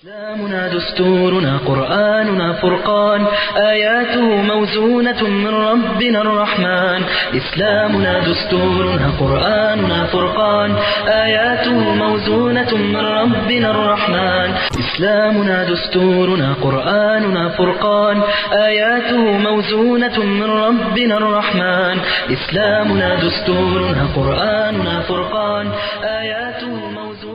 إسلامنا دستورنا قرآننا فرقان آياته موزونة من ربنا الرحمن إسلامنا دستورنا قرآننا فرقان آياته موزونة من ربنا الرحمن إسلامنا دستورنا قرآننا فرقان آياته موزونة من ربنا الرحمن إسلامنا دستورنا قرآننا فرقان آياته موزونة من دستورنا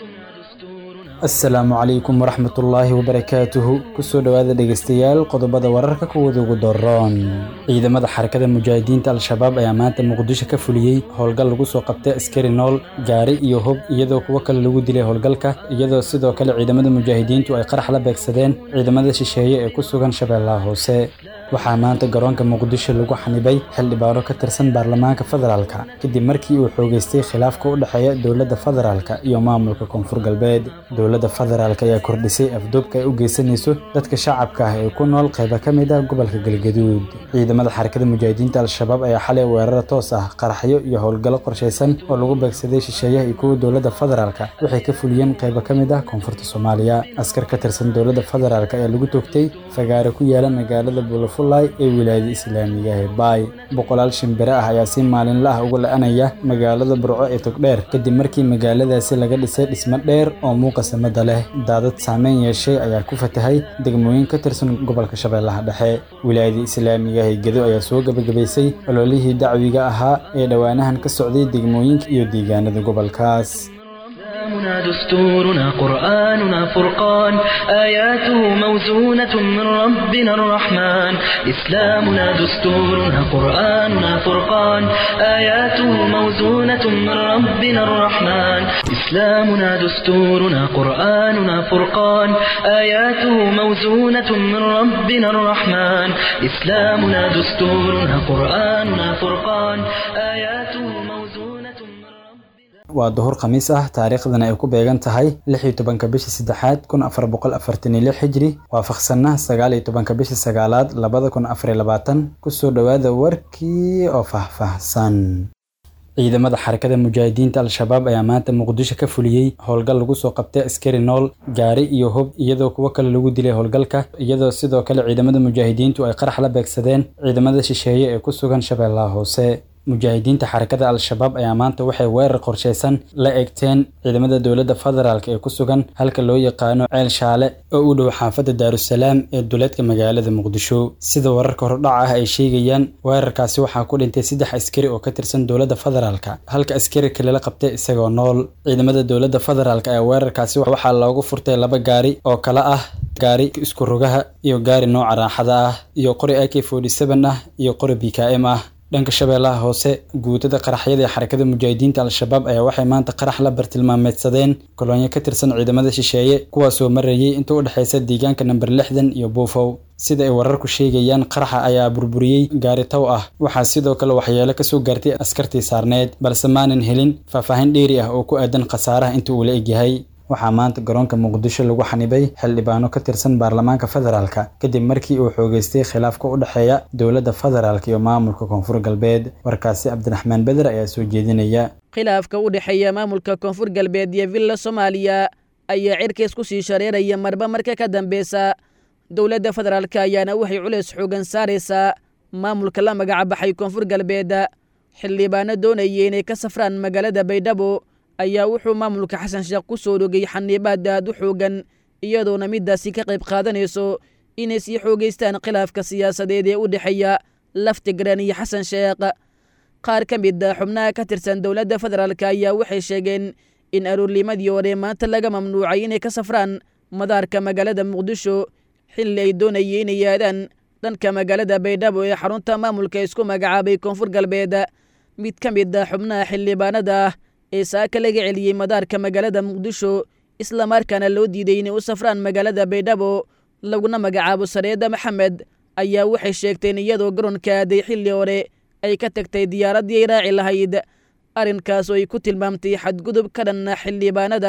asalaamu calaykum waraxmatullaahi wabarakaatuhu kusoo dhowaada dhegeystayaal qodobada wararka kuwada ugu doroon ciidamada xarakada mujaahidiinta al-shabaab ayaa maanta muqdisho ka fuliyey howlgal lagu soo qabtay askari nool gaari iyo hub iyadoo kuwo kale lagu dilay howlgalka iyadoo sidoo kale ciidamada mujaahidiintu ay qarax la beegsadeen ciidamada shisheeye ee ku sugan shabeellaha hoose waxaa maanta garoonka muqdisho lagu xanibay xildhibaano ka tirsan baarlamaanka federaalka kadib markii uu xoogeystay khilaafka u dhexeeya dowladda federaalka iyo maamulka koonfur galbeed dowladda federaalk ayaa kordhisay afduubka ay u geysanayso dadka shacabka ah ee ku nool qayba ka mid ah gobolka galgaduud ciidamada xarakada mujaahidiinta al-shabaab ayaa xalay weeraro toos ah qaraxyo iyo howlgallo qorshaysan oo lagu beegsaday shisheeyaha iyo kuwa dowladda federaalka waxay ka fuliyeen qayba ka mid ah koonfurta soomaaliya askar ka tirsan dowladda federaalk ayaa lagu toogtay fagaare ku yaala magaalada bulafulay ee wilaayada islaamiga ee baay boqolaal shimbire ah ayaa si maalinla ah uga la-anaya magaalada burco ee togdheer kadib markii magaaladaasi laga dhisay dhismo dheer oo muuqa samada leh daadad saameyn yeeshay ayaa ku fatahay degmooyin ka tirsan gobolka shabeellaha dhexe wilaayada islaamiga ee gedo ayaa soo gebagabaysay ololihii dacwiga ahaa ee dhowaanahan ka socday degmooyinka iyo deegaanada gobolkaas إسلامنا دستورنا قرآننا فرقان آياته موزونة من ربنا الرحمن إسلامنا دستورنا قرآننا فرقان آياته موزونة من ربنا الرحمن إسلامنا دستورنا قرآننا فرقان آياته موزونة من ربنا الرحمن إسلامنا دستورنا قرآننا فرقان آياته موزونة من ربنا waa duhur khamiis ah taariikhdana ay ku beegan tahay lix iyo tobanka bisha saddexaad kun afar boqol afartan iyo lix xijri waafaqsanna sagaal iyo tobanka bisha sagaalaad labada kun afar iyo labaatan kusoo dhowaada warkii oo faahfaahsan ciidamada xarakada mujaahidiinta al-shabaab ayaa maanta muqdisho ka fuliyey howlgal lagu soo qabtay askari nool gaari iyo hub iyadoo kuwo kale lagu dilay howlgalka iyadoo sidoo kale ciidamada mujaahidiintu ay qarax la beegsadeen ciidamada shisheeye ee ku sugan shabeellaha hoose mujaahidiinta xarakada al-shabaab ayaa maanta waxay weerar qorshaysan la eegteen ciidamada dowladda federaalk ee ku sugan halka loo yaqaano ceel shaale oo u dhow xaafadda daarusalaam ee duleedka magaalada muqdisho sida wararka hordhaca ah ay sheegayaan weerarkaasi waxaa ku dhintay saddex askari oo ka tirsan dowladda federaalk halka askari kale la qabtay isagoo nool ciidamada dowladda federaalk ayaa weerarkaasi waxaa loogu furtay laba gaari oo kale ah gaari isku rogaha iyo gaari nooca raaxada ah iyo qori ak forty seven ah iyo qori b k m ah dhanka shabeellaha hoose guutada qaraxyada ee xarakada mujaahidiinta al-shabaab ayaa waxay maanta qarax la bartilmaameedsadeen kolonyo ka tirsan ciidamada shisheeye kuwaasoo marayay inta u dhexaysa deegaanka namber lixdan iyo buufow sida ay wararku sheegayaan qaraxa ayaa burburiyey gaari tow ah waxaa sidoo kale waxyeelo kasoo gaartay askartii saarneed balse maanan helin faahfaahin dheeri ah oo ku aadan khasaaraha inta uu la egyahay waxaa maanta garoonka muqdisho lagu xanibay xildhibaano ka tirsan baarlamaanka federaalka kadib markii uu xoogeystay khilaafka u dhexeeya dowladda federaalk iyo maamulka koonfur galbeed warkaasi cabdiraxmaan beder ayaa soo jeedinaya khilaafka u dhexeeya maamulka koonfur galbeed iyo villa soomaaliya ayaa cirkays ku sii shareeraya marba marka ka dambeysa dowladda federaalk ayaana waxay culays xoogan saaraysaa maamulka la magacabaxay koonfur galbeed xildhibaano doonaya inay ka safraan magaalada baydhabo ayaa wuxuu maamulka xasan sheekh ku soo dhogay xaniibaad aad u xoogan iyadoona midaasi ka qayb qaadanayso inay sii xoogeystaan khilaafka siyaasadeed ee u dhexeeya laftigaran iyo xasan sheekh qaar ka mid a xubnaha ka tirsan dowladda federaalk ayaa waxay sheegeen in aroornimadii hore maanta laga mamnuucay inay ka safraan madaarka magaalada muqdisho xilli ay doonayay inay yaadaan dhanka magaalada baydhabo ee xarunta maamulka isku magacaabay koonfur galbeed mid ka mid a xubnaha xildhibaanada ah ee saaka laga celiyey madaarka magaalada muqdisho islamarkaana loo diiday inay u safraan magaalada baydhabo laguna magacaabo sareeda maxamed ayaa waxay sheegteen iyadoo garoonka aaday xilli hore ay ka tagtay diyaaraddii ay raaci lahayd arrinkaas oo ay ku tilmaamtay xadgudub ka dhanna xildhibaanada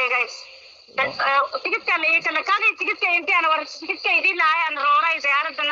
tigidka tigidka intaan war tigidka idin lahayan rooray diyaaradana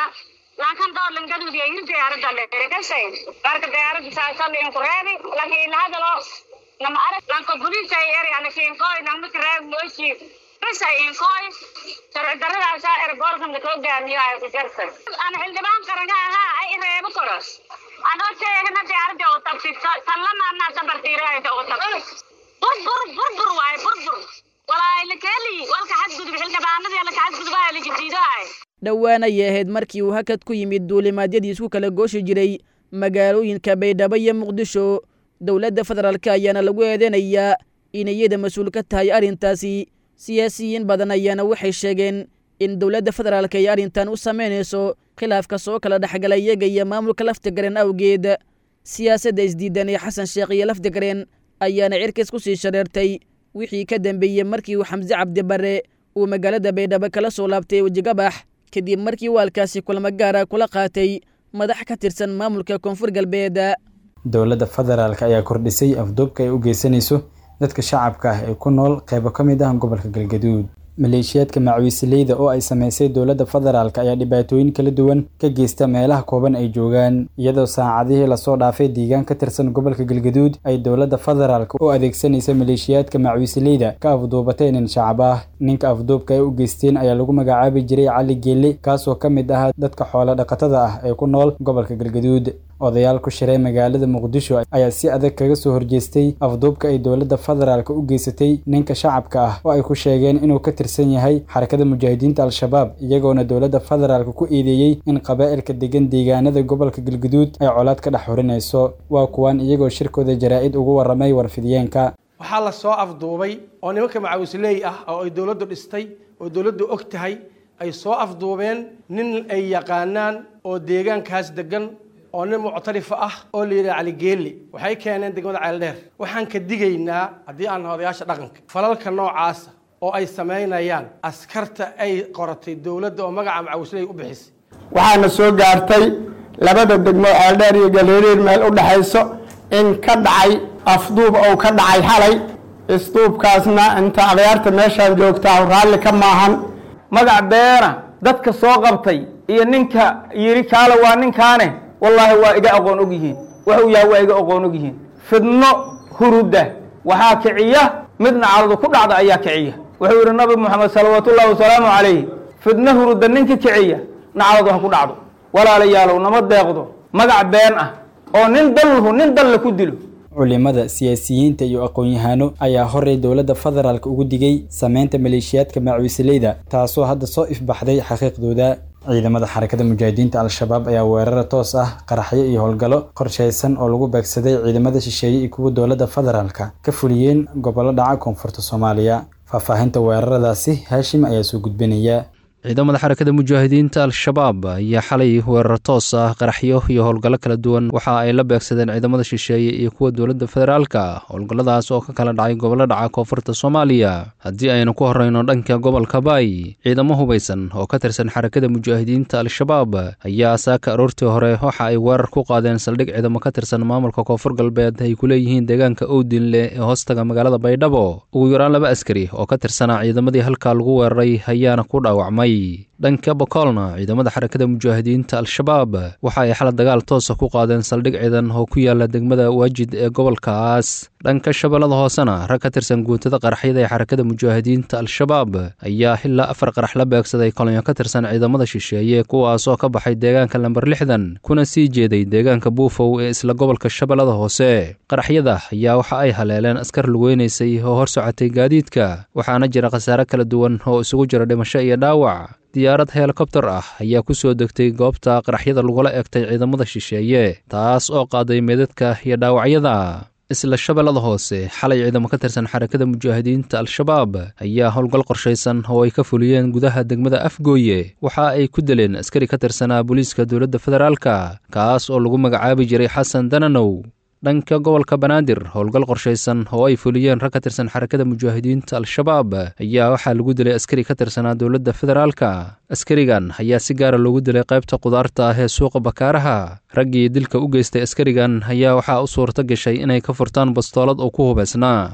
laakiin doolan gaduudiya yiri diyaaradda dheeregasay marka diyaaradda saasal in kureedi laakiin hadalo nama arag lanka buliisa eri ana kiin koy nama kireeb mooshi bas ay in koy sharci daradaasa ergoorkan la hogaamiyo ay ku jartay ana xildhibaan qaranka ahaa ay reebo koros anoo teegna diyaaradda oo tabsi sallama anaa sabartiiraayda oo tabsi burbur burbur waaye burbur walaa la keeli walka xadgudub xildhibaanadii la xadgudubaa la jadiidaay dhowaan ayay ahayd markii uu hakad ku yimid duulimaadyadii isku kala gooshi jiray magaalooyinka baydhabo iyo muqdisho dowladda federaalk ayaana lagu eedeynayaa inay iyada mas-uul ka tahay arrintaasi siyaasiyiin badan ayaana waxay sheegeen in dowladda federaalk ay arrintan u samaynayso khilaafka soo kala dhexgala iyaga iyo maamulka laftigareen awgeed siyaasadda isdiidan ee xasan sheekh iyo laftigareen ayaana cirkas ku sii shareertay wixii ka dambeeyey markii uu xamse cabdi barre uu magaalada baydhabo kala soo laabtay wejigabax kadib markii waalkaasi kulamo gaara kula qaatay madax ka tirsan maamulka koonfur galbeed dowladda federaalk ayaa kordhisay afduubka ay u geysanayso dadka shacabka ah ee ku nool qeybo ka mid ah gobolka galgaduud maleeshiyaadka macwiisileyda oo ay sameysay dowladda federaalk ayaa dhibaatooyin kala duwan ka geysta meelaha kooban ay joogaan iyadoo saacadihii lasoo dhaafay deegaan ka tirsan gobolka galgaduud ay dowladda federaalk u adeegsanaysa maleeshiyaadka macwiisileyda ka afduubatay nin shacab ah ninka afduubka ay u geysteen ayaa lagu magacaabi jiray cali geelle kaasoo ka mid ah dadka xoolo dhaqatada ah ee ku nool gobolka galgaduud odayaal ku shiray magaalada muqdisho ayaa si adag kaga soo horjeestay afduubka ay dowladda federaalk u geysatay ninka shacabka ah oo ay ku sheegeen inuu ka tirsan yahay xarakada mujaahidiinta al-shabaab iyagoona dowladda federaalk ku eedeeyey in qabaa'ilka degan deegaanada gobolka galguduud ay colaad ka dhex xurinayso waa kuwan iyagoo shirkooda jaraa-id ugu warramay warfidiyeenka waxaa la soo afduubay oo nimanka macawisley ah oo ay dowladdu dhistay oo dowladdu og tahay ay soo afduubeen nin ay yaqaanaan oo deegaankaas degan oo nin muctarifa ah oo la yidhaha caligeeli waxay keeneen degmada ceeldheer waxaan ka digaynaa haddii aan odayaasha dhaqanka falalka noocaasa oo ay samaynayaan askarta ay qoratay dowladda oo magaca macawisley u bixisay waxaana soo gaartay labada degmo ceeldheer iyo galeeriir meel u dhexayso in ka dhacay afduub ou ka dhacay xalay isduubkaasna inta akhyaarta meeshaan joogtaa raalli ka maahan magac beena dadka soo qabtay iyo ninka yidhi kaale waa ninkaane wallaahi waa iga aqoon og yihiin wuxuu yahay waa iga aqoon og yihiin fidno huruda waxaa kiciya midna caradu ku dhacda ayaa kiciya wuxuu yidhi nabi moxamed salawaatullahi wasalaamu calayh fidno huruda ninka kiciya nacaladu ha ku dhacdo walaalayaalow nama deeqdo magac been ah oo nin dalhu nin dalle ku dilo culimada siyaasiyiinta iyo aqoon-yahaano ayaa horey dowladda federaalk ugu digay sameynta maleeshiyaadka macwiisileyda taasoo hadda soo ifbaxday xaqiiqdooda ciidamada xarakada mujaahidiinta al-shabaab ayaa weerara toos ah qaraxyo iyo howlgallo qorshaysan oo lagu beegsaday ciidamada shisheeye iyo kuwa dowladda federaalka ka fuliyeen gobollo dhaca koonfurta soomaaliya faahfaahinta weeraradaasi haashim ayaa soo gudbinaya ciidamada xarakada mujaahidiinta al-shabaab ayaa xalay weerar toos ah qaraxyo iyo howlgallo kala duwan waxa ay la beegsadeen ciidamada shisheeye iyo kuwa dowladda federaalka howlgalladaas oo ka kala dhacay gobollo dhaca koonfurta soomaaliya haddii aynu ku horreyno dhanka gobolka baay ciidamo hubaysan oo ka tirsan xarakada mujaahidiinta al-shabaab ayaa saaka aroortii hore waxa ay weerar ku qaadeen saldhig ciidamo ka tirsan maamulka koonfur galbeed ay ku leeyihiin deegaanka owdinle ee hoostaga magaalada baydhabo ugu yaraan laba askari oo ka tirsanaa ciidamadii halkaa lagu weeraray ayaana ku dhaawacmay dhanka bokoolna ciidamada xarakada mujaahidiinta al-shabaab waxa ay xala dagaal toosa ku qaadeen saldhig ciidan oo ku yaala degmada waajid ee gobolkaas dhanka shabeellada hoosena rag ka tirsan guutada qaraxyada ee xarakada mujaahidiinta al-shabaab ayaa ilaa afar qarax la beegsaday kolonyo ka tirsan ciidamada shisheeye kuwaas oo ka baxay deegaanka lamber lixdan kuna sii jeeday deegaanka buufow ee isla gobolka shabeellada hoose qaraxyada ayaa waxa ay haleeleen askar lugeynaysay oo hor socotay gaadiidka waxaana jira khasaare kala duwan oo isugu jira dhimasho iyo dhaawac diyaarad helikobtar ah ayaa ku soo degtay goobta qaraxyada lagula egtay ciidamada shisheeye taas oo qaaday meedadka iyo dhaawacyada isla shabeellada hoose xalay ciidamo ka tirsan xarakada mujaahidiinta al-shabaab ayaa howlgal qorshaysan oo ay ka fuliyeen gudaha degmada afgooye waxa ay ku dileen askari ka tirsanaa booliiska dowladda federaalka kaas oo lagu magacaabi jiray xasan dananow dhanka gobolka banaadir howlgal qorshaysan oo ay fuliyeen rag ka tirsan xarakada mujaahidiinta al-shabaab ayaa waxaa lagu dilay askari ka tirsanaa dowladda federaalka askarigan ayaa si gaara loogu dilay qaybta qudaarta ah ee suuqa bakaaraha raggii dilka u geystay askarigan ayaa waxaa u suurto gashay inay ka furtaan bastoolad oo ku hubaysnaa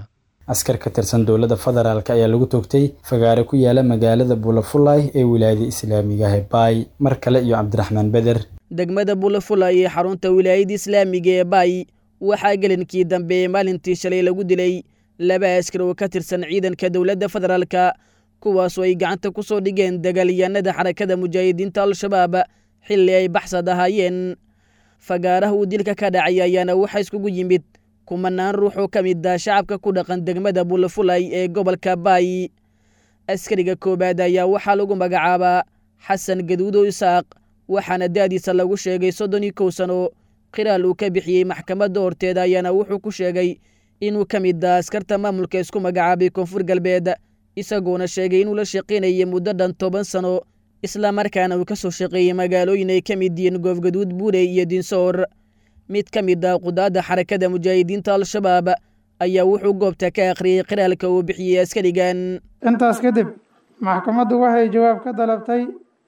askar ka tirsan dowladda federaalk ayaa lagu toogtay fagaare ku yaala magaalada bulafulay ee wilaayada islaamiga hebaay mar kale iyo cabdiraxmaan beder degmada bulafulay ee xarunta wilaayada islaamiga ee baay waxaa gelinkii dambe ee maalintii shalay lagu dilay laba askar oo ka tirsan ciidanka dowladda federaalka kuwaasoo ay gacanta ku soo dhigeen dagaalyahanada xarakada mujaahidiinta al-shabaab xilli ay baxsad ahaayeen fagaaraha uu dilka ka dhacay ayaana waxaa iskugu yimid kumanaan ruux oo ka mid ah shacabka ku dhaqan degmada bulafulay ee gobolka baay askariga koowaad ayaa waxaa lagu magacaabaa xasan gaduudo isaaq waxaana da'diisa lagu sheegay soddon iyo kow sano qiraal uu ka bixiyey maxkamadda horteeda ayaana wuxuu ku sheegay inuu ka mid ah askarta maamulka isku magacaabay koonfur galbeed isagoona sheegay inuu la shaqaynayay muddo dhan toban sano islamarkaana uu ka soo shaqeeyey magaalooyin ay ka mid yihiin goofgaduud buurey iyo dinsoor mid ka mid ah qudaadda xarakada mujaahidiinta al-shabaab ayaa wuxuu goobta ka akhriyey qiraalka uu bixiyey askarigan intaas kadib maxkamaddu waxay jawaab ka dalabtay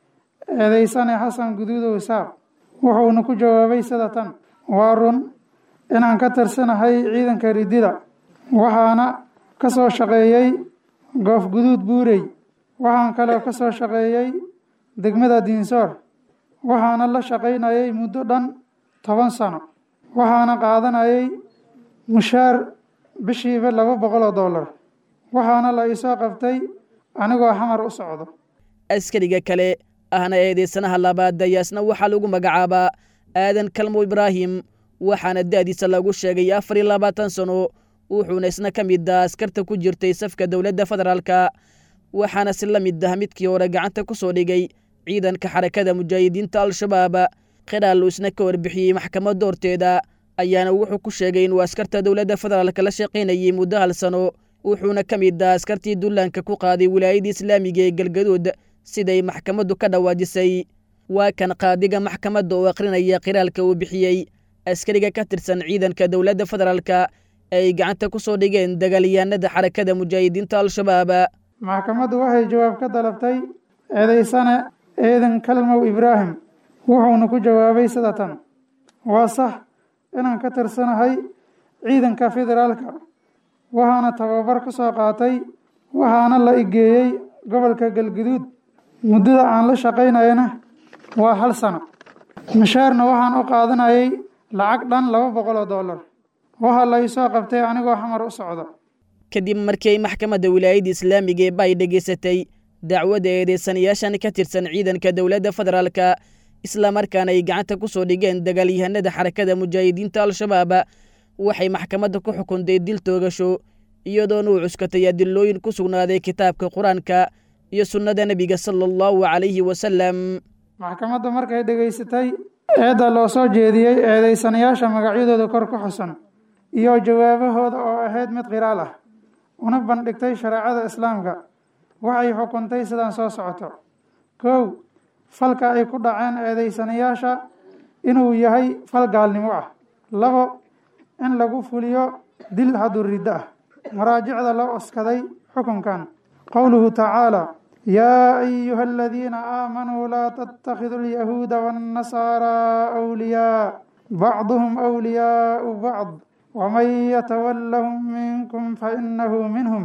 eedeysane xasan guduudow isaaq wuxuuna ku jawaabay sida tan waa run inaan ka tirsanahay ciidanka ridida waxaana ka soo shaqeeyey goof guduud buurey waxaan kaloo ka soo shaqeeyey degmada diinsoor waxaana la shaqaynayay muddo dhan toban sano waxaana qaadanayay mushaar bishiiba laba boqol oo dollar waxaana la iisoo qabtay anigoo xamar u socdo askariga kale ahna eedeysanaha labaad dayaasna waxaa lagu magacaabaa aadan kalmo ibraahim waxaana da'diisa lagu sheegay afar iyo labaatan sano wuxuuna isna ka mid ah askarta ku jirtay safka dowladda federaalka waxaana si la mid ah midkii hore gacanta ku soo dhigay ciidanka xarakada mujaahidiinta al-shabaab qiraal uu isna ka warbixiyey maxkamadda horteeda ayaana wuxuu ku sheegay inuu askarta dowladda federaalka la shaqaynayay muddo hal sano wuxuuna ka mid ah askartii dullaanka ku qaaday wilaayada islaamiga ee galgaduud siday maxkamaddu ka dhawaajisay waa kan qaadiga maxkamadda oo akhrinaya qiraalka uu bixiyey askariga ka tirsan ciidanka dowladda federaalka ay gacanta ku soo dhigeen dagaalyahanada xarakada mujaahidiinta al-shabaab maxkamaddu waxay jawaab ka dalabtay eedeysane eedan kalmow ibraahim wuxuuna ku jawaabay sida tan waa sax inaan ka tirsanahay ciidanka federaalka waxaana tababar ka soo qaatay waxaana la igeeyey gobolka galguduud muddada aan la shaqaynayana waa hal sano mushaarna waxaan u qaadanayay lacag dhan laba boqol oo dollar waxaa la iisoo qabtay anigoo xamar u socdo kadib markii ay maxkamadda wilaayadda islaamiga ee bay dhegaysatay dacwadda eedeysanayaashan ka tirsan ciidanka dowladda federaalka islamarkaana ay gacanta ku soo dhigeen dagaalyahanada xarakada mujaahidiinta al-shabaab waxay maxkamadda ku xukuntay dil toogasho iyadoona uu cuskatay adilooyin ku sugnaaday kitaabka qur-aanka iyo sunnada nebiga sala allahu calayhi wasalam maxkamadda markay dhegaysatay eedda loo soo jeediyey eedeysanayaasha magacyadooda kor ku xusan iyo jawaabahooda oo ahayd mid qiraal ah una bandhigtay shareecada islaamka waxay xukuntay sidaan soo socoto kow falka ay ku dhaceen eedeysanayaasha inuu yahay fal gaalnimo ah labo in lagu fuliyo dil hadduu riddo ah maraajicda loo oskaday xukunkan qowluhu tacaala yaa ayuha aladiina aamanuu laa tattakhiduu alyahuuda waannasaaraa awliyaa bacduhum awliyaau bacd waman yatawallahum minkum fainahu minhum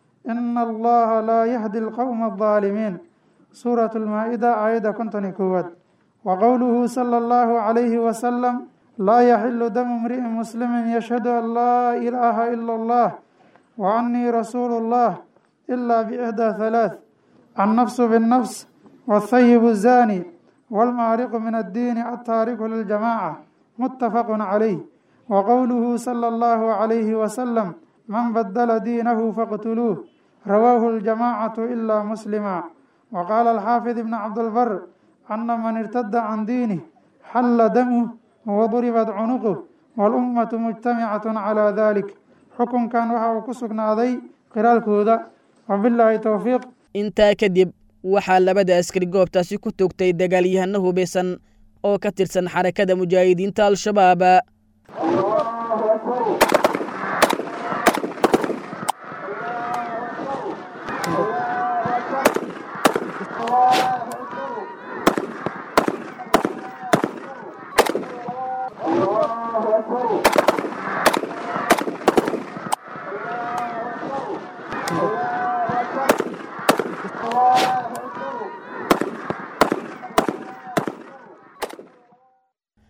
ina allaha laa yahdi alqowma aldaalimiin suuratu lmaa-ida aayadda konton iyo koowaad wa qowluhu sala allahu calayhi wasalam laa yaxilu damu imri'in muslimin yashhadu an laa ilaaha ila allah wa annii rasuulu llah ilaa biixdaa halaath annafsu binnafs waathayibu zaani waalmaariqu min addiini altaariku liljamaaca muttafaqun calayh wa qowluhu sala allahu calayhi wasalam man badala diinahu faqtuluuh rawaahu aljamaacatu ilaa muslima wa qaala alxaafid ibn cabdilbar ana man irtada can diinih xalla damuh waduribat cunuquh walummatu mujtamicatun calaa dalik xukunkan waxa uu ku sugnaaday qiraalkooda wabilaahi towfiiq intaa kadib waxaa labada askari goobtaasi ku toogtay dagaalyahano hubaysan oo ka tirsan xarakada mujaahidiinta al-shabaab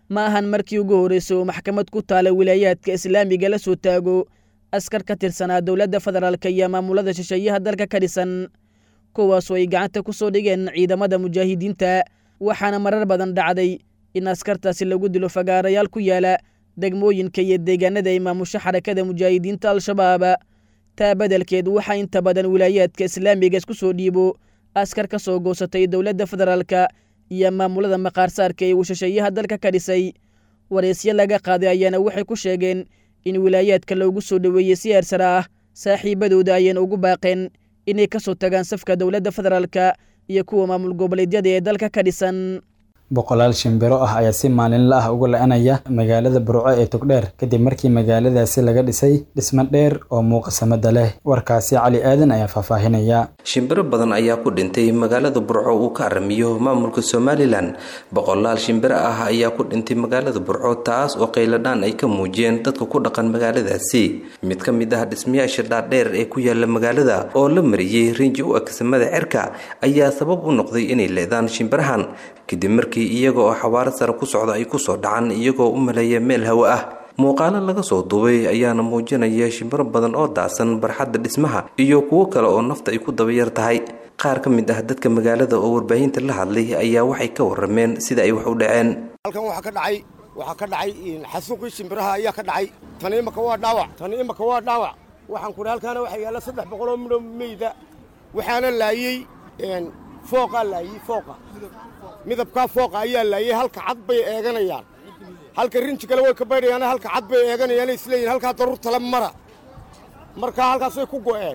ma ahan markii ugu horreysay oo maxkamad ku taala wilaayaadka islaamiga la soo taago askar ka tirsanaa dowladda federaalka iyo maamulada shisheeyaha dalka ka dhisan kuwaasoo ay gacanta ku soo dhigeen ciidamada mujaahidiinta waxaana marar badan dhacday in askartaasi lagu dilo fagaarayaal ku yaala degmooyinka iyo deegaanada ay maamusho xarakada mujaahidiinta al-shabaab taa beddelkeed waxaa inta badan wilaayaadka islaamiga isku soo dhiibo askar ka soo goosatay dowladda federaalka iyo maamulada maqaarsaarka ee uu shisheeyaha dalka ka dhisay wareysyo laga qaaday ayaana waxay ku sheegeen in wilaayaadka loogu soo dhoweeyey si eersara ah saaxiibadooda ayayna ugu baaqeen inay ka soo tagaan safka dowladda federaalka iyo kuwa maamul goboleedyada ee dalka ka dhisan boqolaal shimbiro ah ayaa si maalinla ah uga la-anaya magaalada burco ee togdheer kadib markii magaaladaasi laga dhisay dhismo dheer oo muuqasamada leh warkaasi cali aadan ayaa faahfaahinaya shimbiro badan ayaa ku dhintay magaalada burco uu ka aramiyo maamulka somalilan boqolaal shimbiro ah ayaa ku dhintay magaalada burco taas oo qayladhaan ay ka muujiyeen dadka ku dhaqan magaaladaasi mid ka mid ah dhismayaasha dhaadheer ee ku yaala magaalada oo la mariyey rinji u agsamada cerka ayaa sabab u noqday inay leedaan shimbirahan kadib markii iyaga oo xawaaro sare ku socda ay kusoo dhacaan iyagoo u maleeya meel hawo ah muuqaalo laga soo duubay ayaana muujinaya shimbiro badan oo daasan barxadda dhismaha iyo kuwo kale oo nafta ay ku dabayar tahay qaar ka mid ah dadka magaalada oo warbaahinta la hadlay ayaa waxay ka warameen sida ay wax u dhaceen halkan waxaa ka dhacay waxaa ka dhacay xasuuqii shimbiraha ayaa ka dhacay tani imaka waa dhaawac tani imaka waa dhaawac waxaan kudhi halkaana waxaa yaalla saddex boqol oo midho meyda waxaana laayey fooqaa laayey fooqa midabkaa fooqa ayaa laayey halka cad bay eeganayaan halka rinji kale way ka baydhayaan halka cad bay eeganayaan isleeyihin halkaa daruur tale mara markaa halkaasay ku go'een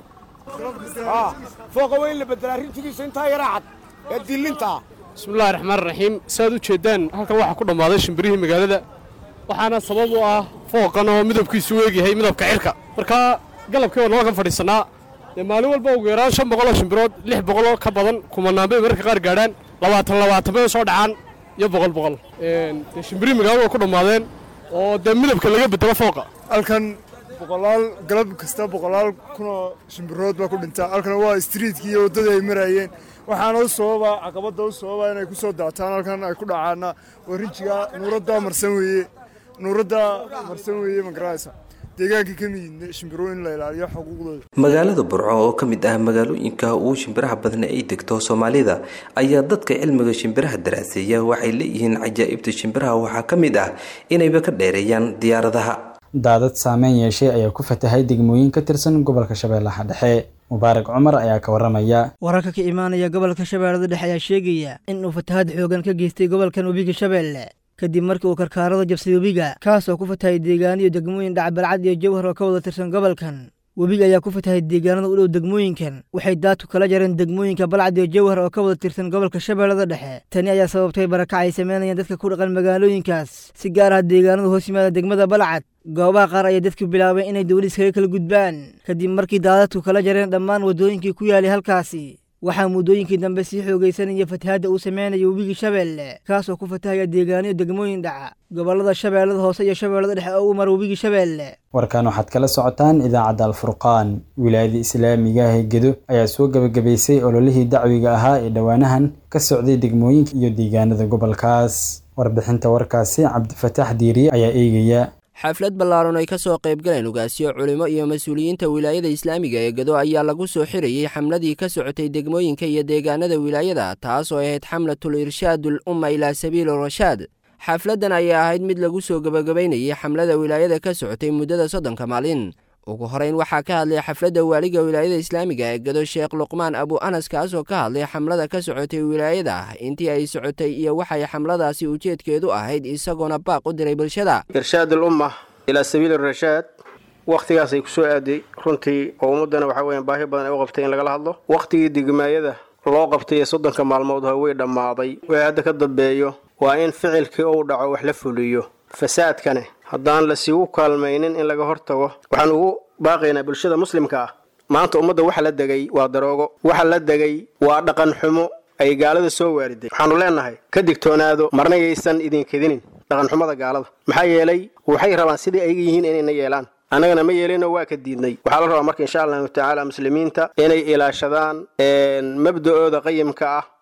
fooqa waa in la beddelaa rinjigiisa intaa yaraa cad ee dillinta ah bismillahi raxmaan raxiim saaad u jeeddaan halkan waxaa ku dhammaaday shimbirihii magaalada waxaana sabab u ah fooqan oo midabkiisu weegyahay midabka cirka markaa galabkii waa nala kan fadhiisannaa dee maalin walba ugu yaraan shan boqoloo shimbirood lix boqoloo ka badan kumanaan bay mararka qaar gaadhaan labaatan labaatan bay soo dhacaan iyo boqol boqol dee shimbirihii magaalada waa ku dhammaadeen oo dee midabka laga bedelo fooqa halkan boqolaal galab kasta boqolaal kunoo shimbirood baa ku dhintaa halkan waa istriitkii iyo waddadii ay maraayeen waxaana u sababa caqabadda u sababa inay ku soo daataan halkan ay ku dhacaana waa rinjiga nuuradda marsan weeye nuuradda marsan weeye magaraysa deegaankii ka mid shimbiro in la ilaaliyo xuquuqdooda magaalada burco oo ka mid ah magaalooyinka ugu shimbiraha badna ay degto soomaalida ayaa dadka cilmiga shimbiraha daraaseeya waxay leeyihiin cajaa'ibta shimbiraha waxaa ka mid ah inayba ka dheereeyaan diyaaradaha daadad saameyn yeeshay ayaa ku fatahay degmooyin ka tirsan gobolka shabeellaha dhexe mubaarak cumar ayaa ka waramaya wararka ka imaanaya gobolka shabeellada dhexe ayaa sheegaya in uu fatahaad xoogan ka geystay gobolkan webiga shabeelle kadib markii uu karkaarada jabsay webiga kaas oo ku fatahay deegaano iyo degmooyin dhacbalcad iyo jawhar oo ka wada tirsan gobolkan webiga ayaa ku fatahay deegaanada u dhow degmooyinkan waxay daadku kala jareen degmooyinka balcad iyo jawhar oo ka wada tirsan gobolka shabeellada dhexe tani ayaa sababtay barakac ay samaynayaan dadka ku dhaqan magaalooyinkaas si gaar ah deegaanada hoos yimaada degmada balcad goobaha qaar ayaa dadku bilaabeen inay dowlad iskaga kala gudbaan kadib markii daadadku kala jareen dhammaan waddooyinkii ku yaalay halkaasi waxaa muddooyinkii dambe sii xoogaysanaya fatahaadda uu sameynaya webigii shabeelle kaas oo ku fatahaya deegaaniyo degmooyin dhaca gobollada shabeellada hoose iyo shabeellada dhexe oo u mara webigii shabeelle warkan waxaad kala socotaan idaacadda alfurqaan wilaayada islaamiga ah ee gedo ayaa soo gebagabaysay ololihii dacwiga ahaa ee dhowaanahan ka socday degmooyinka iyo deegaanada gobolkaas warbixinta warkaasi cabdifataax diiriye ayaa eegaya xaflad ballaaran ay ka soo qaybgaleen ugaasyo culimo iyo mas-uuliyiinta wilaayada islaamiga ee gado ayaa lagu soo xirayey xamladii ka socotay degmooyinka iyo deegaanada wilaayada taas oo ahayd xamlatul irshaadul umma ilaa sabiili rashaad xafladdan ayaa ahayd mid lagu soo gebagabaynayay xamlada wilaayada ka socotay muddada soddonka maalin ugu horeyn waxaa ka hadlay xafladda waaliga wilaayada islaamiga ee gado sheekh luqmaan abu anas kaas oo ka hadlay xamlada ka socotay wilaayada intii ay socotay iyo waxay xamladaasi ujeedkeedu ahayd isagoona baaq u diray bulshada irshaad alumma ilaa sabiili rashaad wakhtigaasay ku soo aaday runtii oo ummaddana waxaa weeyaan baahi badan ay u qabtay in lagala hadlo wakhtigii degmaayada loo qabtay ee soddonka maalmood ha way dhammaaday way hadda ka dambeeyo waa in ficilkii uu dhaco wax la fuliyo fasaadkane haddaan lasiigu kaalmaynin in laga hortago waxaan ugu baaqaynaa bulshada muslimka ah maanta ummadda waxa la degay waa daroogo waxa la degay waa dhaqan xumo ay gaalada soo waariday waxaanu leenahay ka digtoonaado marna yaysan idinkedinin dhaqanxumada gaalada maxaa yeelay waxay rabaan sidai ayga yihiin inayna yeelaan annagana ma yeelinoo waa ka diidnay waxaa la rabaa marka insha allahu tacaala muslimiinta inay ilaashadaan mabda'ooda qayimka ah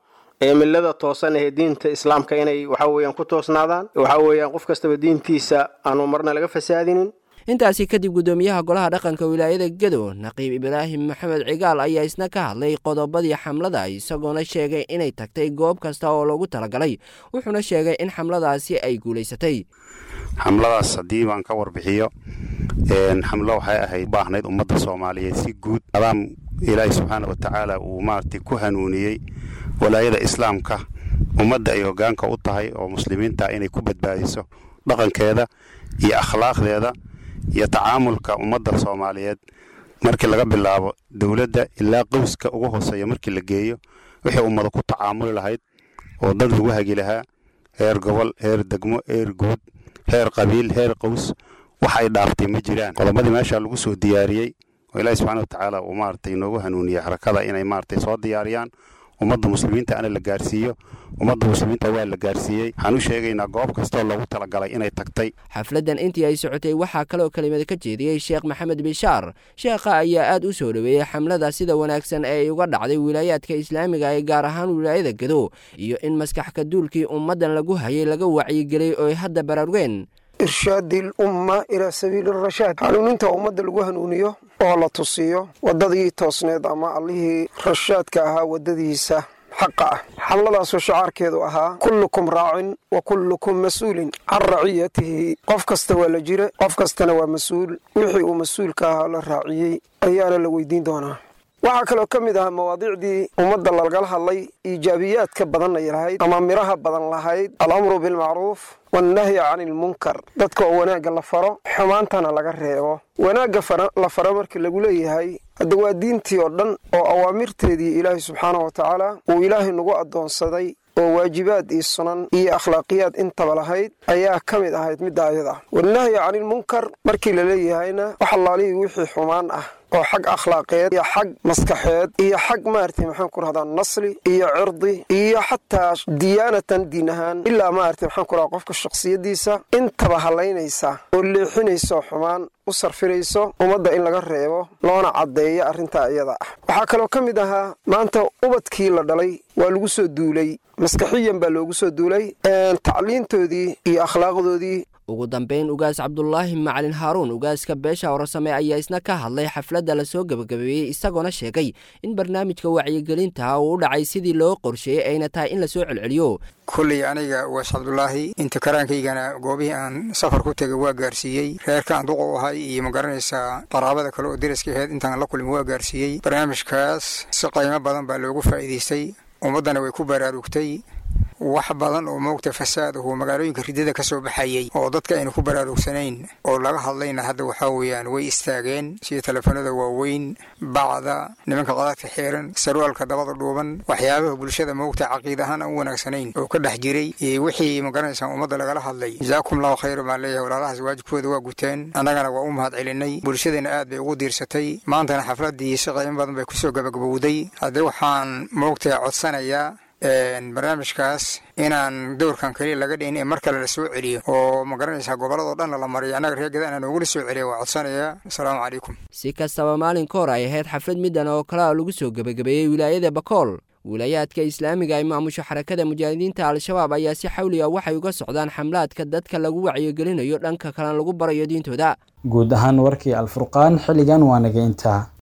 ee millada toosan ee diinta islaamka inay waxa weeyaan ku toosnaadaan waxa weeyaan qof kastaba diintiisa aanu marna laga fasaadinin intaasi kadib guddoomiyaha golaha dhaqanka wilaayada gedo naqiib ibraahim maxamed cigaal ayaa isna ka hadlay qodobadii xamlada isagoona sheegay inay tagtay goob kasta oo loogu talagalay wuxuuna sheegay in xamladaasi ay guulaysatay xamladaas haddii baan ka warbixiyo xamlo waxay ahayd baahnayd ummadda soomaaliyeed si guud adaam ilaahi subxaana wa tacaala uu maaragtay ku hanuuniyey walaayada islaamka ummadda ay hoggaanka u tahay oo muslimiinta inay ku badbaadiso dhaqankeeda iyo akhlaaqdeeda iyo tacaamulka ummadda soomaaliyeed markii laga bilaabo dowladda ilaa qowska ugu hooseeya markii la geeyo wixii ummada ku tacaamuli lahayd oo dad lagu hagi lahaa heer gobol heer degmo heer guud heer qabiil heer qows wax ay dhaaftay ma jiraan qodobadii meesha lagu soo diyaariyey oo ilaahi subxaana wa tacaala uu maaragtay inoogu hanuuniyey xarakada inay maaragtay soo diyaariyaan ummadda muslimiinta ana la gaarsiiyo ummadda muslimiinta waa la gaarsiiyey waxaan u sheegaynaa goob kastoo loogu talagalay inay tagtay xafladdan intii ay socotay waxaa kaloo kelimad ka jeediyey sheekh maxamed bishaar sheekha ayaa aad u soo dhoweeyey xamlada sida wanaagsan ee ay uga dhacday wilaayaadka islaamiga ee gaar ahaan wilaayada gedo iyo in maskaxka duulkii ummaddan lagu hayay laga wacyigeliyey oo ay hadda baraarugeen irshaadi lumma ilaa sabiili rashaad hanuuninta ummadda lagu hanuuniyo oo la tusiyo waddadii toosneed ama allihii rashaadka ahaa waddadiisa xaqa ah xamladaasoo shacaarkeedu ahaa kullukum raacin wa kullukum mas-uulin can raciyatihi qof kasta waa la jira qof kastana waa mas-uul wixii uu mas-uulka ahaa la raaciyey ayaana la weydiin doonaa waxaa kaloo ka mid ahaa mawaadiicdii ummadda lagala hadlay iijaabiyaadka badan ay lahayd ama midhaha badan lahayd alamru bilmacruuf wannahyi cani ilmunkar dadka oo wanaagga la faro xumaantana laga reebo wanaagga la faro markii lagu leeyahay hadda waa diintii oo dhan oo awaamirteedii ilaahay subxaana wa tacaala uu ilaahay nagu addoonsaday oo waajibaad iyo sunan iyo akhlaaqiyaad intaba lahayd ayaa ka mid ahayd midda ayada wannahyi canilmunkar markii la leeyahayna wax allaalihii wixii xumaan ah oo xag akhlaaqeed iyo xag maskaxeed iyo xag maaragtay maxaan ku rahdaa nasli iyo cirdi iyo xataa diyaanatan diin ahaan ilaa maaragtay maxaan ku rahdaa qofka shakhsiyaddiisa intaba hallaynaysa oo leexinayso xumaan u sarfirayso ummadda in laga reebo loona caddeeyo arrintaa iyada ah waxaa kaloo ka mid ahaa maanta ubadkii la dhalay waa lagu soo duulay maskaxiyan baa loogu soo duulay tacliintoodii iyo akhlaaqdoodii ugu dambayn ugaas cabdulaahi macalin haaruun ugaaska beesha warasame ayaa isna ka hadlay xafladda lasoo gebagabeeyey isagoona sheegay in barnaamijka wacyigelinta uu u dhacay sidii loo qorsheeyey ayna tahay in lasoo celceliyo kulley aniga ugaas cabdulaahi inta karaankaygana goobihii aan safar ku tegay waa gaarsiiyey reerkaan duqa u ahay iyo ma garanaysaa qaraabada kale oo deriska aheyd intaan la kulmi waa gaarsiiyey barnaamijkaas si qiimo badan baa loogu faa'iidaystay ummaddana way ku baraarugtay wax badan oo moogta fasaad ahu magaalooyinka ridada ka soo baxayey oo dadka aynu ku baraarugsanayn oo laga hadlayna hadda waxaa weeyaan way istaageen sida telefoonada waaweyn bacda nimanka qadaadka xeeran sarwaalka dabada dhuuban waxyaabaha bulshada moogta caqiid ahaan aan u wanaagsanayn oo ka dhex jiray wixii magaranaysaa ummadda lagala hadlay jazaakum allahu khayra baan leeyahay walaalahaas waajibkooda waa guteen annagana waa u mahad celinay bulshadeenna aad bay ugu diirsatay maantana xafladdii si qiimo badan bay kusoo gabagabowday haddii waxaan moogta codsanayaa barnaamijkaas inaan dowrkan keliya laga dhihin ee mar kale la soo celiyo oo ma garanaysaa gobolladoo dhan lala mariyo annaga reer gadana noogula soo celiya waa codsanayaa asalaamu calaykum si kastaba maalinka hor ay ahayd xaflad middan oo kalea lagu soo gebagabeeyey wilaayada bakool wilaayaadka islaamiga ay maamusho xarakada mujaahidiinta al-shabaab ayaa si xawli ah waxay uga socdaan xamlaadka dadka lagu wacyigelinayo dhanka kalena lagu barayo diintooda guud ahaan warkii alfurqaan xilligan waa naga intaa